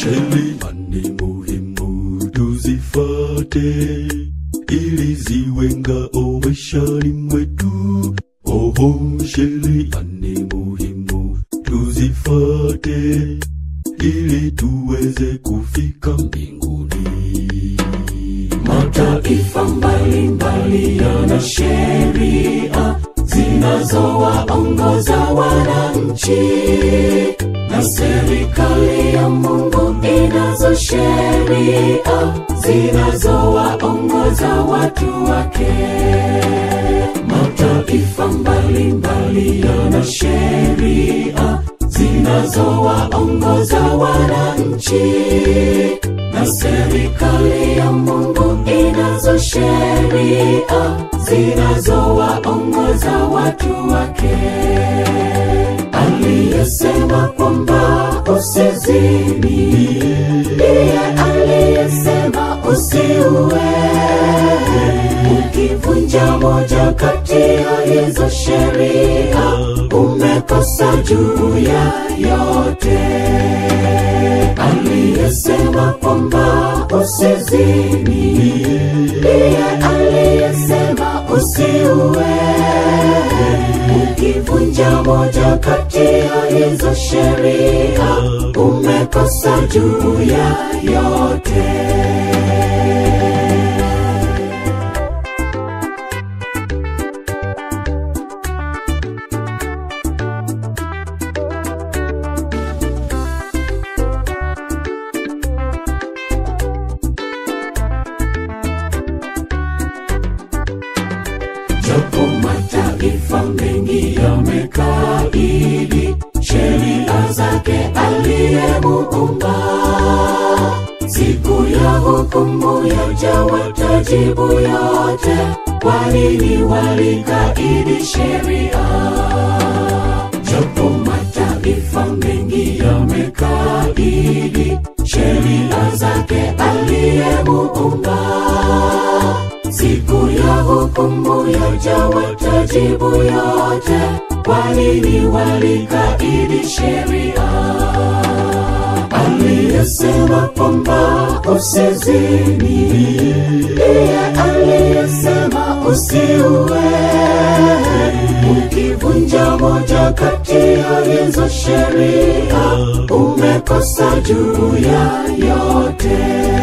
Sheria ni muhimu tuzifate, ili ziwe ngao maishani mwetu. Oho, sheria ni muhimu tuzifate, ili tuweze kufika mbinguni. Mataifa mbalimbali yana sheria zinazowaongoza wananchi, na serikali ya Mungu inazo sheria zinazowaongoza watu wake. Mataifa mbalimbali yana sheria zinazowaongoza wananchi, na serikali ya Mungu inazo sheria zinazowaongoza watu wake. Aliyesema kwamba usizini, ndiye aliyesema usiue. Ukivunja moja kati ya hizo sheria, umekosa juu ya yote. Aliyesema kwamba usizini, ndiye aliyesema usiue. Ukivunja moja kati ya hizo sheria, umekosa juu ya yote. Japo mataifa mengi yamekaidi sheria zake aliyemuumba, siku ya hukumu yaja watajibu yote, kwa nini walikaidi sheria. Japo mataifa mengi yamekaidi sheria zake aliyemuumba siku ya hukumu yaja watajibu yote, kwa nini walikaidi sheria. Aliyesema kwamba usizini, ndiye aliyesema usiue. Ukivunja moja kati ya hizo sheria, umekosa juu ya yote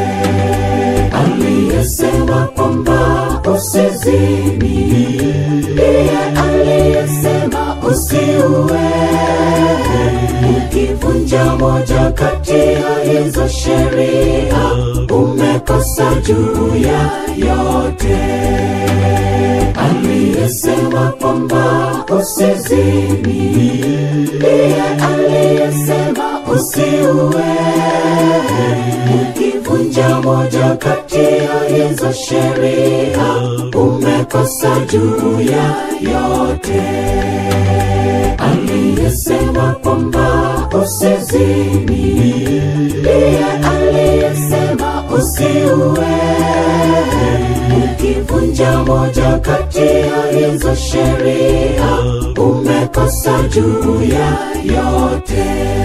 aliyesema kwamba usizini, ndiye aliyesema usiue. Ukivunja moja kati ya hizo sheria, umekosa juu ya yote. Aliyesema kwamba usizini, ndiye aliyesema usiue ukivunja moja kati ya hizo sheria, umekosa juu ya yote. Aliyesema kwamba usizini, ndiye aliyesema usiue. Ukivunja moja kati ya hizo sheria, umekosa juu ya yote.